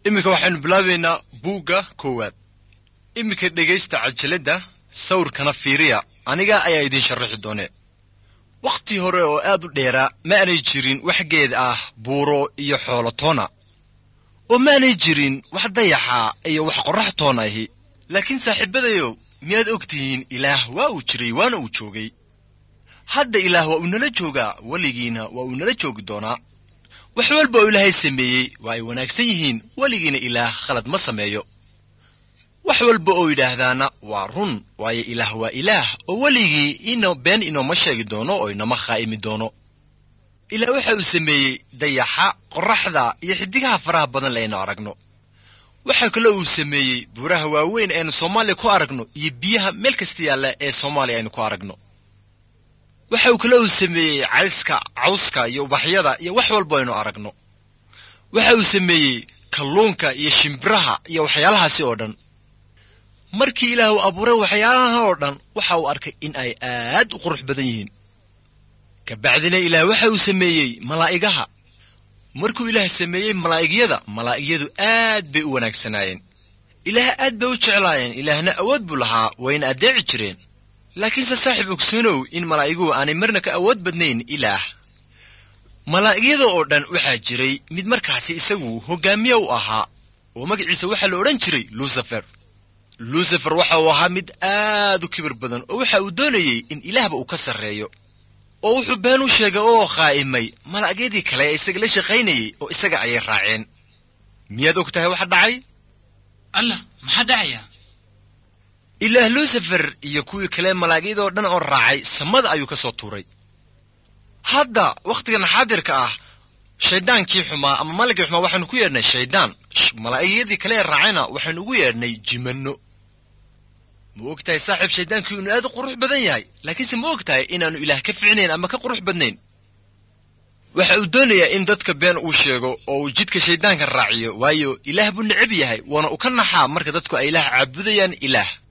iminka waxaynu bilaabaynaa buugga koowaad iminka dhegaysta cajaladda sawirkana fiiriya aniga ayaa idiin sharaxi doonee wakhti hore oo aad u dheeraa ma aanay jirin wax geed ah buuro iyo xoolo toona oo maanay jirin wax dayaxa iyo wax qorrax toon ahi laakiin saaxiibadayow miyaad og tihiin ilaah waa uu jiray waana uu joogay hadda ilaah waa uu nala joogaa weligiina waa uu nala joogi doonaa wax walba oo ilaahay sameeyey waa ay wanaagsan yihiin weligiina ilaah khalad ma sameeyo wax walba oo yidhaahdaana waa run waayo ilaah waa ilaah oo weligii ino been inooma sheegi doono oo inoma khaa'imi doono ilaah waxa uu sameeyey dayaxa qorraxda iyo xiddigaha faraha badan leaynu aragno waxaa kaloo uu sameeyey buuraha waaweyn aynu soomaaliya ku aragno iyo biyaha meel kasta yaalla ee soomaaliya aynu ku aragno waxa uu kaloo uu sameeyey cayska cawska iyo ubaxyada iyo wax walba aynu aragno waxa uu sameeyey kalluunka iyo shimbiraha iyo waxyaalahaasi oo dhan markii ilaah uu abuuray waxyaalaha oo dhan waxa uu arkay in ay aad u qurux badan yihiin ka bacdina ilaah waxa uu sameeyey malaa'igaha markuu ilaah sameeyey malaa'igyada malaa'igyadu aad bay u wanaagsanaayeen ilaah aad bay u jeclaayeen ilaahna awood buu lahaa wayna addeeci jireen laakiinse saaxiib ogsoonow in malaa'iguhu aanay marna ka awood badnayn ilaah malaa'igyada oo dhan waxaa jiray mid markaasi isagu hoggaamiye u ahaa oo magaciisa waxaa la odhan jiray lucifer lucifer waxa uu ahaa mid aad u kibir badan oo waxa uu doonayey in ilaahba uu ka sarreeyo oo wuxuu been u sheegay oo khaa'imay malaa'gyadii kale ee isaga la shaqaynayey oo isaga ayay raaceen miyaad og tahay waxa dhacay allah maxaa dhacaya ilaah lucifer iyo kuwii kale malaa'igyadoo dhan oo raacay samada ayuu ka soo tuuray hadda wakhtigan xaadirka ah shayddaankii xumaa ama malagii xumaa waxaanu ku yeedhnay shayddaan malaa'igiyadii kale ee raacayna waxaynu ugu yeedhnay jimanno ma og tahay saaxiib shayddaankii inuu aad u qurux badan yahay laakiinse ma og tahay inaannu ilaah ka ficnayn ama ka qurux badnayn waxa uu doonayaa in dadka been uu sheego oo uu jidka shayddaanka raaciyo waayo ilaah buu necab yahay waana uu ka naxaa marka dadku ay ilaah caabudayaan ilaah